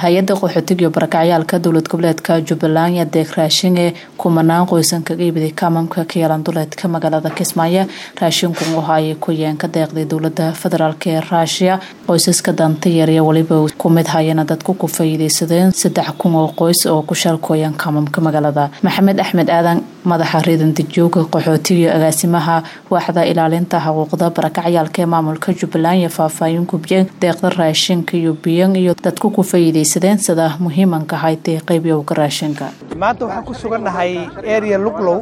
hay-adda qaxootiga iyo barakacyaalka dowlad goboleedka jubbaland iyo deeq raashin ee kumanaan qoysan kaga iibiday kaamamka ka yeelan duleedka magaalada kismaayo raashinku waxa ay ku yeen ka deeqday dowlada federaalk ee raashiya qoysaska danta yar iyo weliba ku mid hayana dadku ku faa'iideysadeen saddex kun oo qoys oo ku shalkooyan kaamamka magaalada maxamed axmed aadan madaxa riidan dijooga qaxootiga iyo agaasimaha waaxda ilaalinta xuquuqda barakacyaalka ee maamulka jubbaland iyo faahfaahin gubye deeqda raashinka iyo biyan iyo dadku ku faa'iideysadeen sida muhiimanka haytay qeybiyowga raashinka maanta waxaan ku sugannahay area luglow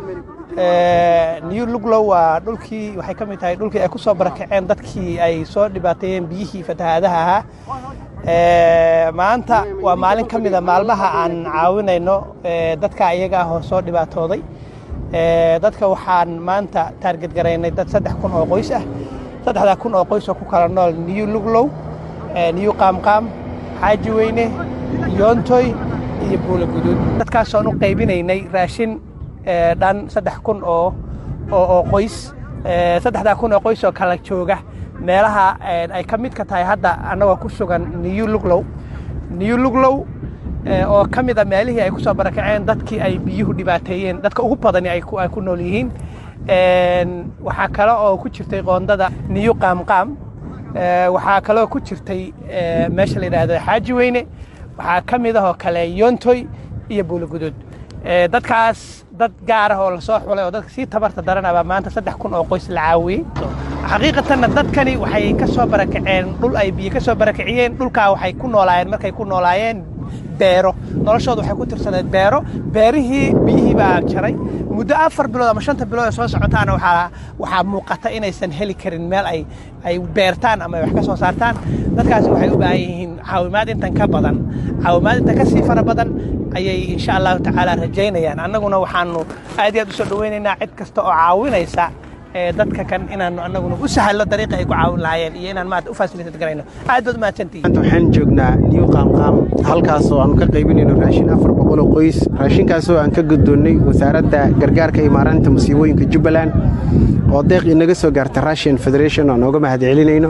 new luglow waa dhulkii waxay ka mid tahay dhulkii ay ku soo barakaceen dadkii ay soo dhibaateeyeen biyihii fatahaadaha ahaa maanta waa maalin ka mida maalmaha aan caawinayno dadka iyaga ah oo soo dhibaatooday dadka waxaan maanta taarget garaynay dad saddex kun oo qoys ah saddexdaa kun oo qoys oo ku kala nool new luglow new qaamqaam xaaji weyne yoontoy iyo buula guduud dadkaasoon u qaybinaynay raashin dhan saddex kun oo oo qoys saddexdaa kun oo qoys oo kala jooga meelaha ay ka mid ka tahay hadda annagoo ku sugan new luglow new luglow oo ka mid a meelihii ay ku soo barakaceen dadkii ay biyuhu dhibaateeyeen dadka ugu badani ay ku nool yihiin waxaa kale oo ku jirtay qoondada new qaamqaam waxaa kaloo ku jirtay meesha la yidhaahdo xaaji weyne waxaa ka mid ahoo kale yoontoy iyo buulaguduud dadkaas dad gaar ah oo lasoo xulay oo dadka sii tabarta daranabaa maanta saddex kun oo qoys la caawiyey xaqiiqatanna dadkani waxay ka soo barakaceen dhul ay biyo ka soo barakaciyeen dhulkaa waxay ku noolaayeen markay ku noolaayeen beero noloshooda waxay ku tirsaneed beero beerihii biyihii baa jaray muddo afar bilood ama shanta bilood ee soo socotaana waxaa waxaa muuqata inaysan heli karin meel ay ay beertaan ama ay wax ka soo saartaan dadkaasi waxay u baahan yihiin caawimaad intan ka badan caawimaad intan ka sii fara badan ayay insha allahu tacaala rajaynayaan annaguna waxaanu aad iyo aad u soo dhoweynaynaa cid kasta oo caawinaysa dadka kan inaanu annaguna u sahalo dariiqa ay ku caawin lahaayeen iyo inaan maarata u fasilitad garayno aad baad umahadsantihiin maanta waxaan joognaa new qaamqaam halkaasoo aanu ka qaybinayno raashin afar boqol oo qoys raashinkaasoo aan ka guddoonnay wasaaradda gargaarka iyo maareynta musiibooyinka jubbaland oo deeq inaga soo gaarta russian federation aan nooga mahad celinayno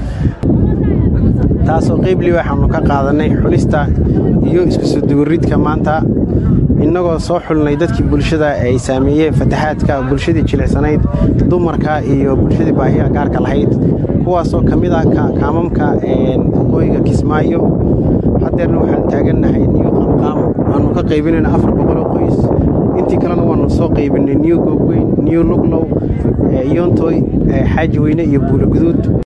taasoo qeyblii waxaanu ka qaadannay xulista iyo isku soo duwaridka maanta innagoo soo xulnay dadkii bulshada ay saameeyeen fataxaadka bulshadii jilicsanayd dumarka iyo bulshadii baahiya gaarka lahayd kuwaasoo ka mid ah kaamamka waqooyiga kismaayo haddeerna waxaan taagannahay niyu qaamqaam waannu ka qaybinayna afar boqoloo qoys intii kalena waannu soo qaybinay niyu goobweyn niyu luglow yoontoy xaaji weyne iyo buula guduud